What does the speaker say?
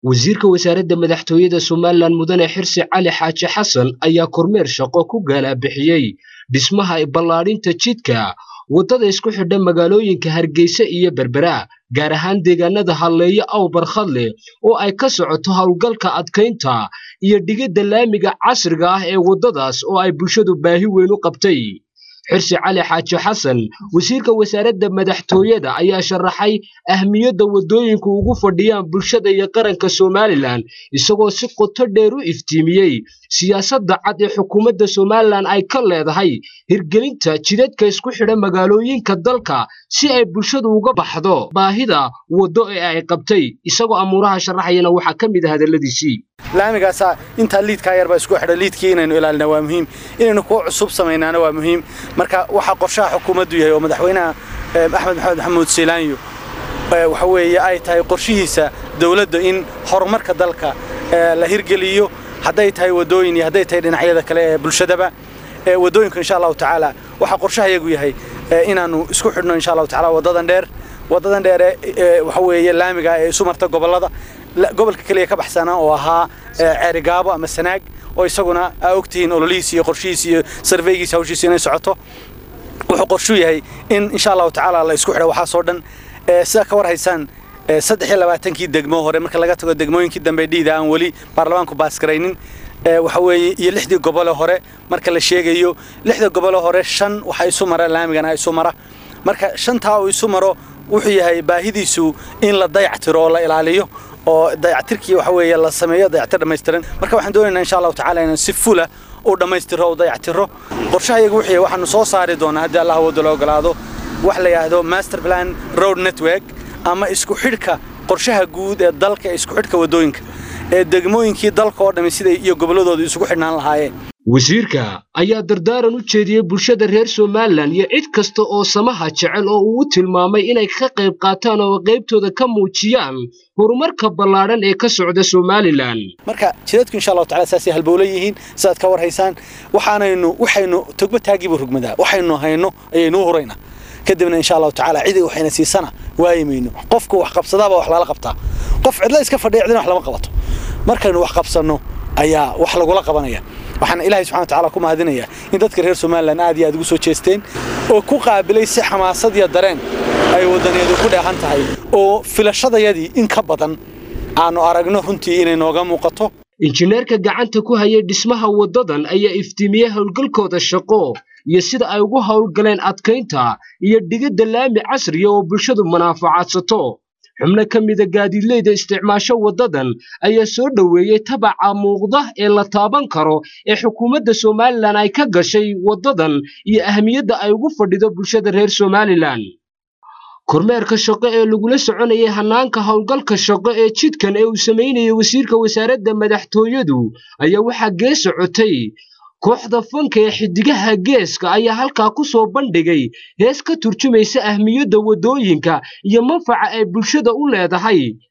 wasiirka wasaaradda madaxtooyada somalilan mudane xirsi cali xaaji xasan ayaa kormeer shaqo ku gaalabixiyey dhismaha ballaadhinta jidka waddada isku xidha magaalooyinka hargeysa iyo berbera gaar ahaan deegaanada halleeyo aw barkhadle oo ay ka socoto howlgalka adkaynta iyo dhigidda laamiga casriga ah ee waddadaas oo ay bulshadu baahi weyn u qabtay xirsi cali xaaji xasan wasiirka wasaaradda madaxtooyada ayaa sharaxay ahmiyadda waddooyinku ugu fadhiyaan bulshada iyo qaranka somalilan isagoo si qoto dheer u iftiimiyey siyaasadda cad ee xukuumadda somalilan ay ka leedahay hirgelinta jidadka isku xidha magaalooyinka dalka si ay bulshadu uga baxdo baahida waddo ee ay qabtay isagoo amuuraha sharaxayana waxaa ka mid ah hadalladiisii laamigaasaa intaa liidkaa yarbaa isku xidha liidkii inaynu ilaalina waa muhiim inaynu kuwa cusub samaynaana waa muhiim marka waxaa qorshaha xukuumaddu yahay oo madaxweynaha axmed maxamed maxamuud siilaanyo waxa weeye ay tahay qorshihiisa dawladda in horumarka dalka la hirgeliyo hadday tahay waddooyin iyo hadday tahay dhinacyada kale ee bulshadaba waddooyinka insha allahu tacaala waxaa qorshahayagu yahay inaannu isku xidhno insha allahu tacaala waddadan dheer waddadan dheere waxa weeye laamiga ee isu marta gobollada gobolka keliya ka baxsana oo ahaa ceerigaabo ama sanaag oo isaguna aa ogtihiin ololihiis iyo qorshihiis iyo sarveygiis hawshiis inay socoto wuxuu qorshuu yahay in insha allahu tacaala la isku xidho waxaasoo dhan sidaa ka war haysaan saddex iyo labaatankii degmo hore marka laga tago degmooyinkii dambe dhiida aan weli baarlamaanku baasgaraynin waxa weeye iyo lixdii gobole hore marka la sheegayo lixda gobole hore shan waxa isu mara laamigana isu mara marka shantaa uu isu maro wuxuu yahay baahidiisu in la dayactiro oo la ilaaliyo oo dayactirkii waxa weeye la sameeyo dayactir dhammaystiran marka waxaan doonaynaa insha allahu tacaala inaan si fula u dhammaystiro u dayactiro qorshahayagu wuxuu yahay waxaanu soo saari doonaa haddii allah wadda la ogolaado wax la yidhaahdo master plan road network ama isku xidhka qorshaha guud ee dalka ee isku xidhka waddooyinka ee degmooyinkii dalka oo dhammi siday iyo gobolladooda isugu xidhnaan lahaayeen wasiirka ayaa dardaaran u jeediyey bulshada reer somalilan iyo cid kasta oo samaha jecel oo uu u tilmaamay inay ka qayb qaataan oo qaybtooda ka muujiyaan horumarka ballaadhan ee ka socda somalilan marka jidadku insha allahu tacala saasay halbowla yihiin sidaad ka war haysaan waxaanaynu waxaynu togba taagiibu rugmadaa waxaynu hayno ayaynu u huraynaa kadibna insha allahu tacaala cidi waxayna siisana waayi mayno qofku wax qabsadaaba wax lala qabtaa qof cidla iska fadhiya cidina wax lama qabato markaynu wax qabsanno ayaa wax lagula qabanaya waxaan ilaahay subxana watacaala ku mahadinayaa in dadka reer somalilan aad iyo aad ugu soo jeesteen oo ku qaabilay si xamaasad iyo dareen ay waddaniyadu ku dheehan tahay oo filashadayadii in ka badan aanu aragno runtii inay nooga muuqato injineerka gacanta ku hayay dhismaha waddadan ayaa iftiimiyey howlgalkooda shaqo iyo sida ay ugu howlgaleen adkaynta iyo dhigidda laami casriya oo bulshadu manaafacaadsato xubno ka mida gaadiidleyda isticmaasho waddadan ayaa soo dhoweeyey tabaca muuqda ee la taaban karo ee xukuumadda somalilan ay ka gashay waddadan iyo ahmiyadda ay ugu fadhido bulshada reer somalilan kormeerka shaqo ee lagula soconayay hannaanka howlgalka shaqo ee jidkan ee uu samaynayay wasiirka wasaaradda madaxtooyadu ayaa waxaa gee socotay kooxda fanka ee xiddigaha geeska ayaa halkaa ku soo bandhigay hees ka turjumaysa ahmiyadda waddooyinka iyo manfaca ay bulshada u leedahay